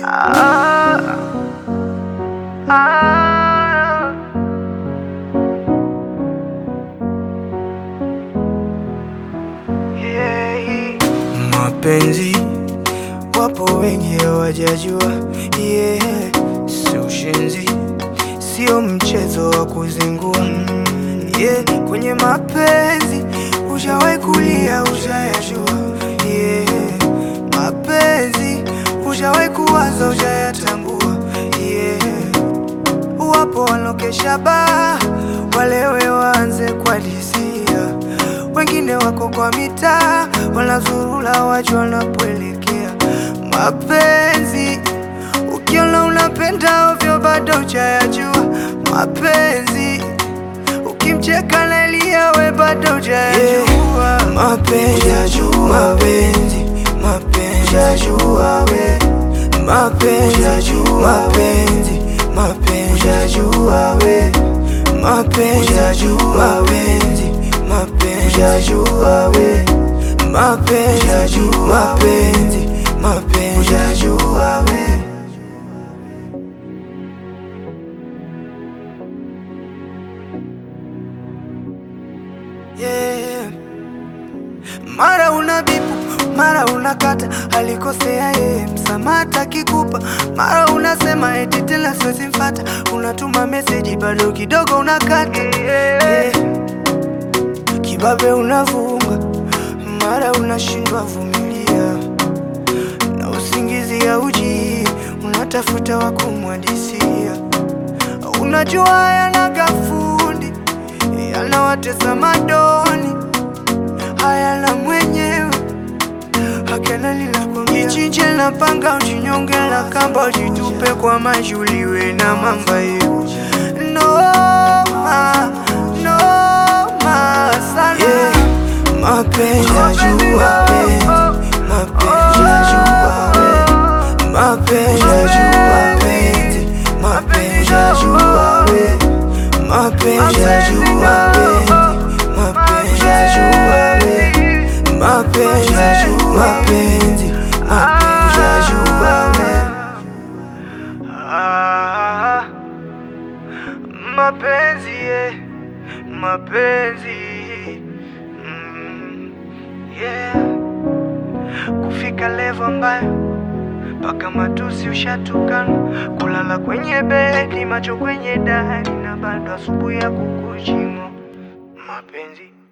Ah, ah. Yeah. Mapenzi wapo wengi hawajajua, yeah. Si ushenzi, sio mchezo wa kuzingua, yeah. Kwenye mapenzi ushawahi kulia, ushayajua, yeah. Mapenzi ushawahi kuwaza, ushayatambua, yeah. Wapo walokesha baa, walewe waanze kuhadisia, wengine wako kwa mitaa, wanazurula wajua wanapoelekea. Mapenzi ukiona unapenda ovyo, bado hujayajua. Mapenzi ukimcheka nalia, we bado hujayajua. Mapenzi, mapenzi, mapenzi, hujajua we mapenzi, mapenzi, mapenzi, hujajua we mapenzi, mapenzi, mapenzi, hujajua we mapenzi, mapenzi, mapenzi, hujajua we yeah. Mara una bipu, mara unakata, alikosea yeye, msamaha akikupa. Mara unasema eti tena siwezi mfata, unatuma meseji bado kidogo unakata yeah. Kibabe unavunga, mara unashindwa vumilia, na usingizi hauji, unatafuta wa kumwadisia. Unajua yanaga fundi, yanawatesa madoni hayana mwenyewe hakana lilakwambia ichinje na panga uchinyonge na kamba uchitupe kwa mashuliwe na mamba yetu noma noma sana yeah. mapenzi ya jua penzi mapenzi ya jua we mapenzi ya jua penzi mapenzi ya jua we mapenzi ya jua penzi mapenzi ya jua we mapenzi ya jua mapenzi mapenzi ya jua we Ah, mapenzi yeah. mapenzi mm, yeah. kufika levo ambayo mpaka matusi ushatukana, kulala kwenye bedi, macho kwenye dari, na bado asubuhi ya kukuchimo mapenzi